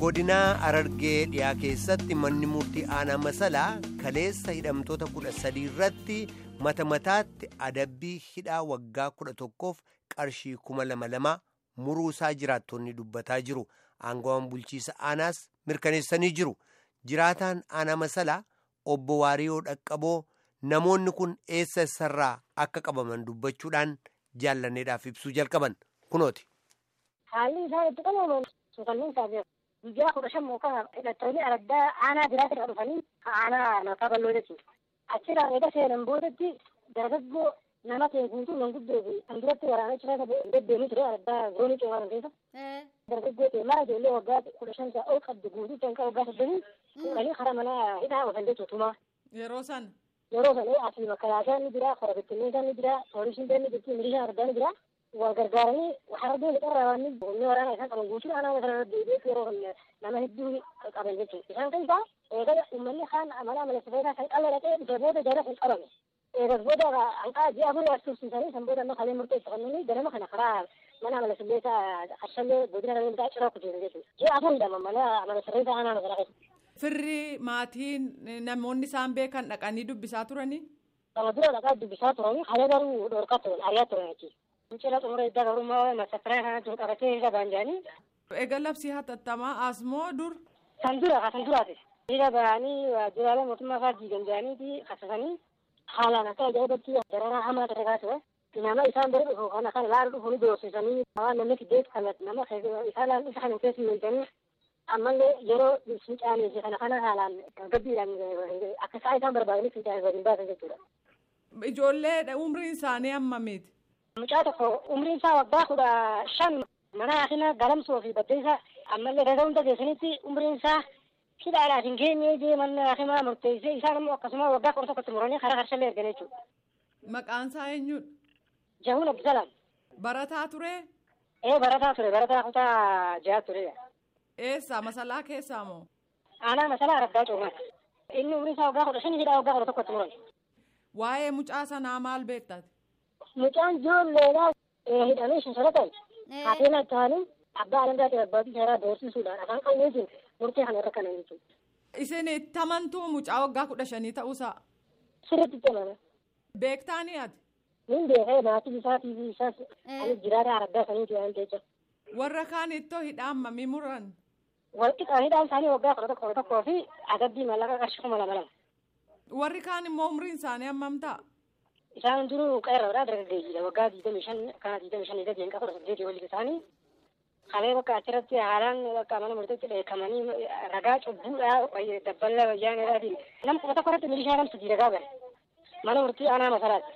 godinaa Arargee dhiyaa keessatti manni murtii aanaa masalaa kaleessa hidhamtoota kudha sadii irratti mata mataatti adabbii hidhaa waggaa kudha tokkoof qarshii kuma lama lama muruusaa jiraattonni dubbataa jiru. Aangawaan bulchiisa aanaas mirkaneessanii jiru. Jiraataan aanaa masalaa obbo Waariyoo Dhaqqaboo namoonni kun eessa eessarraa akka qabaman dubbachuudhaan jaallanneedhaaf ibsuu jalqaban kunooti. Haalli isaan itti qabaman suukanniin isaa guyyaa kudha shan muka hidhattoonni araddaa aanaa biraatti irra dhufanii aanaa mataa bal'oo jechuudha. Achirraa eega seenan boodatti dargaggoo nama ta'e guutuu manguddoo fi kan duratti waraana cina deddeemuu ture araddaa goonii coomaa keessa. Dargaggoo ta'e mara ijoollee waggaa kudha shan isaa ol qabdu guutuu ta'e waggaa saddeetii fuudhanii karaa mana hidhaa oofan jechuudha tumaa. Yeroo sana. Yeroo sana asii bakka yaasaan ni jira, kora bittinneesaan ni jira, poolisiin ni jirti, milishaan araddaa ni jira. waa gargaaranii harbeen irraa waan humni waraana isaan qaban guutuu aanaa masarra deebi'eef yeroo nama hedduu qaban jechuudha. Isaan keessaa eegala uummanni kaan amala amala sifeetaa kan qalla dhaqee dhufee booda jara kan qabame. Eegas booda hanqaa ji'a afurii as tursiisanii san booda amma kalee murteeffannanii ganama kana karaa mana amala sifeetaa qarshallee godina rarreentaa ciraa kutuun jechuudha. Ji'a afuridha mana amala sifeetaa aanaa masaraa keessa. Firri maatiin namoonni isaan beekan dhaqanii dubbisaa turanii. Kana dura dhaqaa dubbisaa turanii haala garuu dhorkaa turan ariyaa turan jechuudha. Mucira xumura idda garummaa masafaraa kana jiru qabatee irra baanjaanii. Egaa labsii hatattamaa asmoo dur. Kan dura kan duraati. Dhiira bahanii waajjiraalee mootummaa fa'aa diigan jedhaniiti kasasanii haalaan akka ajaa'ibatti dararaa hamaa ta'e kaasudha. Nama isaan bira dhufu kana kan laala dhufu ni doorsisanii waan namni fiddeet kan nama isaan isa kan keessa meeshanii ammallee yeroo fincaanii fi kana kana haalaan gabbiidhaan akka isaa isaan barbaadanii fincaanii waliin baasan jechuudha. Ijoollee umriin isaanii hammamiiti? Mucaa tokko umriin isaa waggaa kudha shan mana haakina galamsoo fi baddeessa ammallee gaza hunda geessanitti umriin isaa hidhaadhaaf hin geenye jee mana haakimaa murteessee isaan immoo akkasuma waggaa kudha tokkotti muranii karaa harshallee ergan jechuudha. Maqaan isaa eenyudha? Jahuun Abdisalaam. Barataa ture? Ee barataa ture barataa kutaa jaha ture. Eessa masalaa keessaa moo? Aanaa masalaa araddaa coomaa. Inni umriin isaa waggaa kudha shanii hidhaa waggaa kudha tokkotti muran. Waa'ee mucaa sanaa maal beektate? Mucaan ijoolleedhaa hidhamee shanshara Haatena ta'anii abbaa alangaati abbaatii seeraa doorsisuudhaan afaan qalleetiin murtee kana irra kanan jechuudha. Isin itti amantuu mucaa waggaa kudha shanii ta'uusaa? Sirriitti itti amana. Beektaanii ati? Nin beekee maatii isaatii fi isaas ani jiraata araddaa saniiti waan jecha. Warra kaan ittoo hidhaan mamii muran? Walqixa hidhaan isaanii waggaa kudha tokko tokkoo fi adabbii mallaqa qarshii kuma lama lama. Warri kaan immoo umriin isaanii hammam ta'a? Isaan duruu qeerroodhaa dargaggeeyyiidha waggaa digdamii shan kana digdamii shan irra deemqa kudha saddeetii olii isaanii kalee bakka achirratti haalaan bakka mana murteetti dheekamanii ragaa cubbuudhaa dabballa wayyaaneedhaatiin nam kuma tokko irratti milishaa nam sadii ragaa bare mana murtii aanaa masalaati.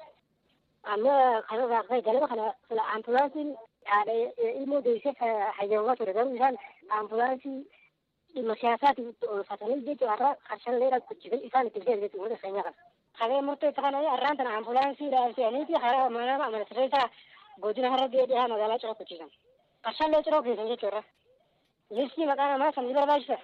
Amma kanarraa ka'e galama kana fila ambulaansiin haadha ilmoo deessee hayyamaa ture garuu isaan ambulaansii dhimma siyaasaatiin oolfatanii jechuudha har'a qarshalleedhaan kuchisan isaan itti fidan jechuudha wanta seenyaa kana. Kalee murteessa kana arraan tana ambulaansii dhaabsanii fi karaa mana amala sirreessaa godina har'a dhihaa magaalaa ciroo kuchisan. Qarshallee ciroo geessan jechuudha. Listii maqaa namaa san ni barbaachisa.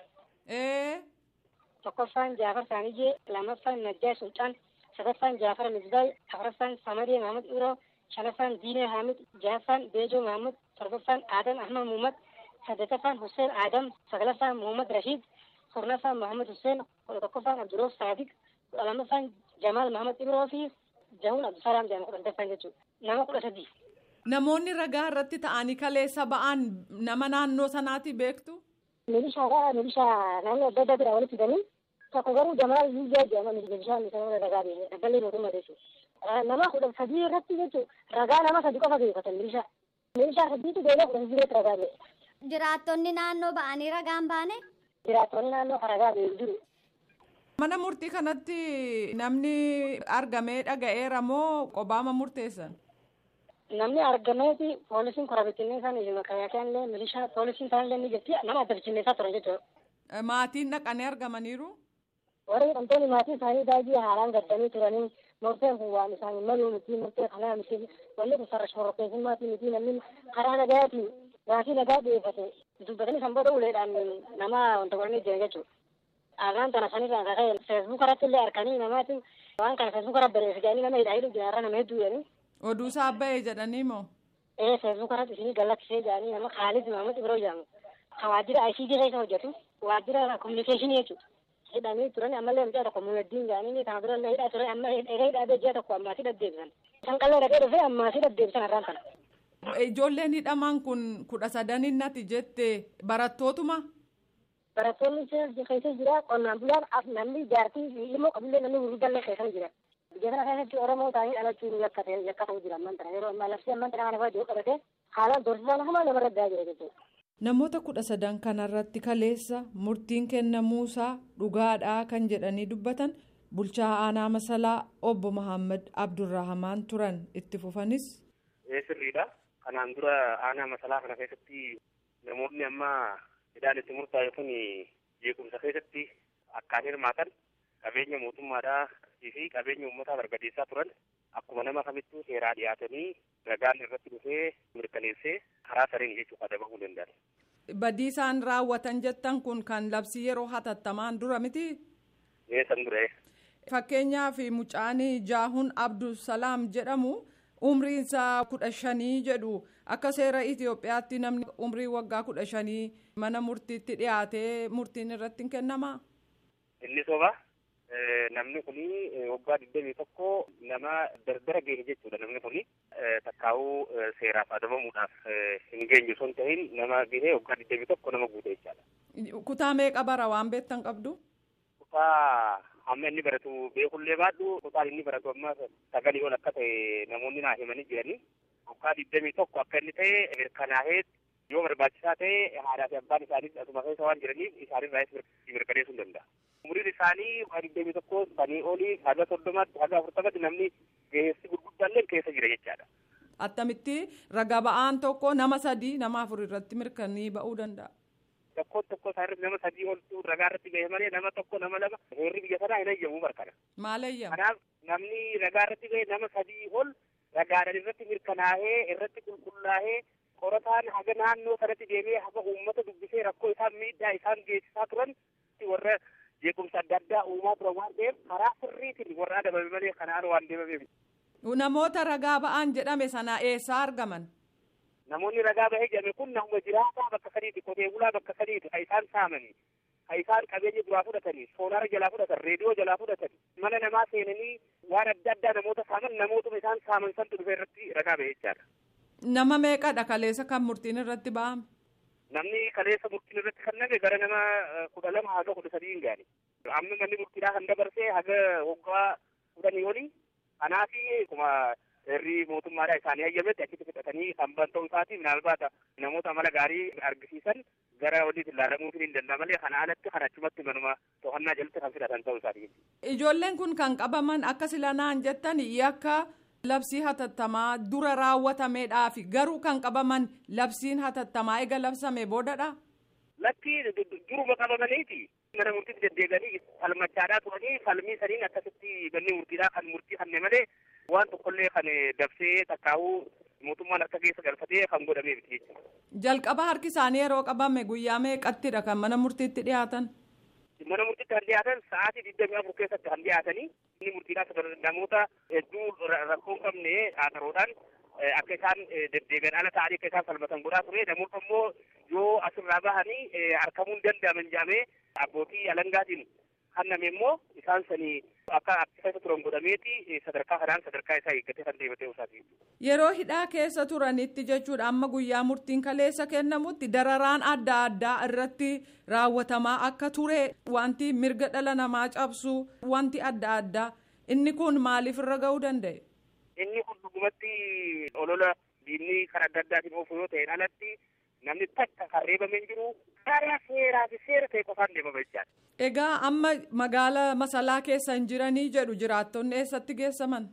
Ee. Tokkoffaan Jaafar Saanijee, lammaffaan Najjaa Sultaan, sadaffaan Jaafar Misbaay, afuraffaan Samadee Mahamad Iroo, shanaffaan Diinee Hamid, jahaffaan Beejoo Mahamad, torbaffaan Adam Ahmad Muhammad, saddeettaffaan Hussein Adam, saglaffaan Muhammad Rashid, kurnaffaan Muhammad Hussein, kudha tokkoffaan Abduroof Saadiq, kudha lammaffaan Jamaal Mahamad Ibroo fi Jahuun Abdusalaam jedhama kudha sadaffaan jechuudha. Nama kudha sadii. Namoonni ragaa irratti ta'anii kaleessa ba'an nama naannoo sanaati beektu? Milishaadha. Milishaa naannoo adda addaa bira walitti hidhanii tokko garuu Jamaal Yuuzaa jedhama milishaan isaa ragaa beekee dabballee mootummaa jechuudha. Nama kudha sadii irratti jechuudha ragaa nama sadi qofa geeffatan milishaa. Milishaa sadiitu beelee kudha sadii irratti ragaa beeke. Jiraattonni naannoo ba'anii ragaan baane? Jiraattonni naannoo ragaa beeku jiru. Mana murtii kanatti namni argamee dhaga'eera moo qobaama murteessan? Namni argameeti poolisiin kora bittinneessaa ni makaayakeen illee milishaa poolisiin isaan illee ni jirti nama adda bittinneessaa turan jechuudha. Maatiin dhaqanii argamaniiru? Warri hidhamtoonni maatii isaanii baay'ee haalaan gaddanii turanii murteen kun waan isaanii maluu miti murtee kanaa miti wanni kun sarara shororkeessummaatii miti namni karaa nagaatiin gaafii nagaa dhiyeeffate dubbatanii san booda uleedhaan nama wanta godhanii jiran jechuudha. Arraan tana sanirraa kan ka'e feesbuuk irratti illee arkanii namaati waan kana feesbuuk irra bareessu jedhanii nama hidhaa hidhu jiraarra nama hedduu jedhanii. Oduu isaa ba'ee jedhanii moo? Ee feesbuuk irratti isinii gallakkisee jedhanii nama Khaalid Mahamad Ibroo jedhamu. ka waajjira ICT keessa hojjetu waajjira kominikeeshinii jechuudha. Hidhamee turan ammallee mucaa tokko muuddiin jedhanii kana dura illee hidhaa ture amma egaa hidhaa ji'a tokko ammaasii deddeebisan. San qallee dhaqee dhufee ammaasii deddeebisan har'aan kana. Ijoolleen hidhaman kun kudha sadaninnati jette barattootuma. Barattoonni keessa jira qonnaan bulaan namni jaartii ilmoo qabillee namni gurguddallee keessa jira. Biyya kana keessatti Oromoo ta'anii dhalachuun yakkate yakkatuu jira amman tana yeroo ammaa labsii amman tana kana fa'aa qabate haalaan doorsisaan humaa namarra daa jira jechuudha. Namoota kudha sadan kanarratti kaleessa murtiin kennamuusaa dhugaadhaa kan jedhanii dubbatan bulchaa aanaa masalaa obbo Mahammad Abdurrahamaan turan itti fufanis. Sirriidha. Kanaan dura aanaa masalaa kana keessatti namoonni amma hidhaan itti murtaa'e kun jeequmsa keessatti akkaan hirmaatan qabeenya mootummaadhaa fi qabeenya uummataa barbadeessaa turan akkuma nama kamittuu seeraa dhiyaatanii ragaan irratti dhufee mirkaneessee karaa sareen jechuudha adabamuu danda'an. Badii isaan raawwatan jettan kun kan labsii yeroo hatattamaan dura miti. San dura. Fakkeenyaaf mucaan Jaahuun Abdulsalaam jedhamu umriinsaa kudha shanii jedhu akka seera Itoophiyaatti namni umrii waggaa kudha shanii mana murtiitti dhiyaatee murtiin irratti hin kennamaa. Inni soba. namni kuni waggaa digdamii tokko nama dardara geesse jechuudha namni kuni takkaa'uu seeraaf adabamuudhaaf hin geenye osoo hin ta'in nama gahee waggaa digdamii tokko nama guute jechaadha. Kutaa meeqa bara waan beektan qabdu? Kutaa amma inni baratu beekullee baadhu kutaan inni baratu amma sagalii ol akka ta'e namoonni naa himanii jiranii waggaa digdamii tokko akka inni ta'e mirkanaa'ee yoo barbaachisaa ta'e haadhaa fi abbaan isaanii asuma keessa waan jiraniif isaanirraas mirkaneessuu hin danda'a. umriin isaanii waa digdamii tokko sanii olii haga soddomatti haga afurtamatti namni geessi gurguddaallee keessa jira jechaadha. Attamitti raga ba'aan tokko nama sadii nama afur irratti mirkanii ba'uu danda'a. Tokkoon tokko isaa irratti nama sadii oltu ragaa irratti gahe malee nama tokko nama lama heerri biyya sanaa hin ayyamu barkana. Maal ayyamu? Kanaaf namni ragaa irratti gahe nama sadii ol ragaadhaan irratti mirkanaa'ee irratti qulqullaa'ee qorataan haga naannoo sanatti deemee haga uummata dubbisee rakkoo isaan miidhaa isaan geessisaa turan warra jeequmsa adda addaa uumaa turan waan ta'eef karaa sirriitiin warra adabame malee kanaan waan deemameef. Namoota ragaa ba'an jedhame sana eessaa argaman? Namoonni ragaa bahee jedhame kun nama jiraataa bakka sadiiti qotee bulaa bakka sadiiti kan isaan saamanii kan isaan qabeenya duraa fudhatanii soolaara jalaa fudhatan reediyoo jalaa fudhatan mana namaa seenanii waan adda addaa namoota saaman namootuma isaan saaman santu dhufe irratti ragaa bahee jechaadha. Nama meeqadha kaleessa kan murtiin irratti ba'ame? namni kaleessa murtiin irratti kan nage gara nama kudha lama haga kudha sadii hin gaane. Amma manni murtiidhaa kan dabarsee haga waggaa kudhanii olii kanaaf akkuma herri mootummaadhaa isaanii hayyametti achitti fudhatanii kan ban ta'uu isaati minaalbaata namoota amala gaarii argisiisan gara walitti ilaalamuutiin hin danda'a malee kana alatti kan achumatti manuma to'annaa jalatti kan fudhatan ta'uu isaati. Ijoolleen kun kan qabaman akka silanaan jettan yakka labsii hatattamaa dura raawwatameedhaafi garuu kan qabaman labsiin hatattamaa eega labsame boodadha. Lakki duruma qabamaniiti. Mana murtiitti deddeebi'anii falmachaadhaa turanii falmii saniin akkasitti manni murtiidhaa kan murtii kanne malee waan tokkollee kan dabsee takkaa'uu mootummaan harka keessa galfatee kan godhamee miti jechuudha. Jalqaba harki isaanii yeroo qabame guyyaa meeqattidha kan mana murtiitti dhiyaatan? Mana murtiitti kan dhiyaatan sa'aatii digdamii afur keessatti kan dhiyaatanii inni murtiidhaa namoota hedduu rakkoo hin qabne haataroodhaan akka isaan deddeebi'an ala ta'anii akka isaan falmatan godhaa ture namoota immoo yoo asirraa bahanii harkamuu hin danda'aman jedhamee abbootii alangaatiin kanname immoo isaan sanii akka keessa turan godhameeti sadarkaa kanaan sadarkaa isaa eeggatee kan deematee isaati. Yeroo hidhaa keessa turanitti jechuudha amma guyyaa murtiin kaleessa kennamutti dararaan adda addaa irratti raawwatamaa akka ture wanti mirga dhala namaa cabsu wanti adda addaa inni kun maaliif irra ga'uu danda'e? Inni kun dhugumatti olola diinni kan adda addaatiin oofu yoo ta'e alatti namni takka kan reebamee jiru karaa seeraa fi seera ta'e qofaan deemama jechaadha. Egaa amma magaalaa masalaa keessa hin jiranii jedhu jiraattonni eessatti geessaman?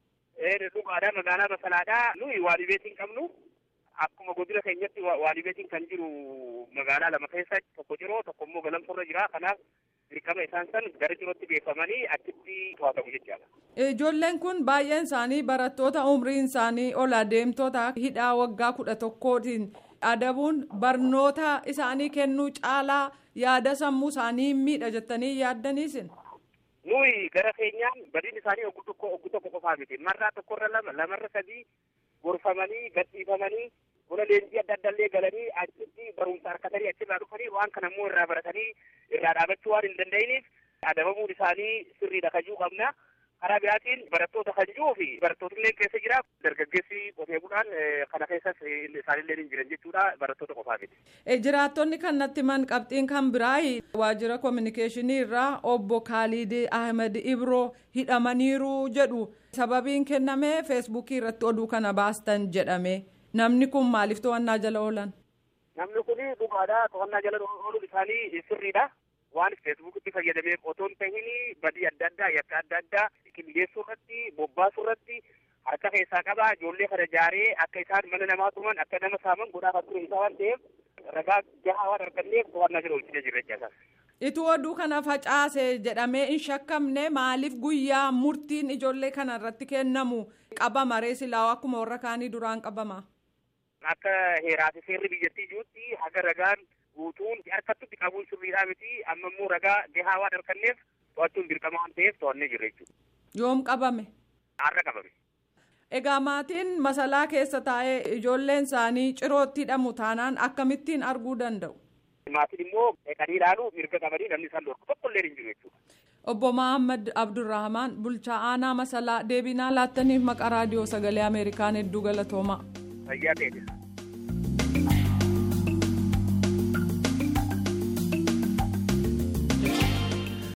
Dhugaadhaa magaalaa masalaadhaa nuyi waalibeetiin qabnu akkuma godina keenyatti waalibeetiin kan jiru magaalaa lama keessa tokko jiroo tokko immoo galamsorra jira kanaaf dirqama isaan san gara jirootti geeffamanii achitti to'atamu jechaadha. Ijoolleen kun baay'een isaanii barattoota umriin isaanii ol adeemtoota hidhaa waggaa kudha tokkootiin adabuun barnoota isaanii kennuu caalaa yaada sammuu isaanii miidha jettanii yaaddaniisin. Nuyi gara keenyaan badiin isaanii oggu tokko oggu tokko qofaa miti marraa tokkorra lama lamarra sadii gorfamanii gadhiifamanii buna leenjii adda addaallee galanii achitti barumsa harkatanii achirraa dhufanii waan kana immoo irraa baratanii irraa dhaabachuu waan hin danda'iniif adabamuun isaanii sirriidha kajuu qabna. karaa biraatiin barattoota kan jiruu fi barattootillee keessa jira dargaggeessi qotee bulaan kana keessas isaanillee hin jiran jechuudha barattoota qofaa miti. jiraattonni kan natti man qabxiin kan biraa waajjira koominikeeshinii irraa obbo Kaalid Ahmed Ibroo hidhamaniiru jedhu sababiin kenname feesbuukii irratti oduu kana baastan jedhame namni kun maaliif to'annaa jala oolan. namni kun dhugaadha to'annaa jala ooluun isaanii sirriidha. waan feesbuukitti fayyadameef otoo hin tahin badii adda addaa yakka adda addaa qindeessuu irratti bobbaasuu irratti harka keessaa qaba ijoollee kana jaaree akka isaan mana namaa tuman akka nama saaman godhaa kan ture isaa waan ta'eef ragaa gahaa waan arganneef to'annaa jala oolchine jirra jechaasa. Ituu oduu kana facaase jedhamee hin shakkamne maaliif guyyaa murtiin ijoollee kana irratti kennamu qabama ree silaa akkuma warra kaanii duraan qabama. Akka heeraa fi seerri biyyattii jirutti haga ragaan guutuun harkatti qabuun sirriidhaa miti amma immoo ragaa gahaa waan arganneef to'achuun dirqama waan ta'eef to'annee jirra jechuudha. Yoom qabame? Har'a qabame. Egaa maatiin masalaa keessa taa'ee ijoolleen isaanii cirootti hidhamu taanaan akkamittiin arguu danda'u? Maatiin immoo dhaqanii ilaaluu mirga qabanii namni isaan dhorku tokko illee hin jiru jechuudha. Obbo Mahammad Abdurrahmaan bulchaa aanaa masalaa deebinaa laattaniif maqaa raadiyoo sagalee Ameerikaan hedduu galatoomaa. Fayyaa ta'e.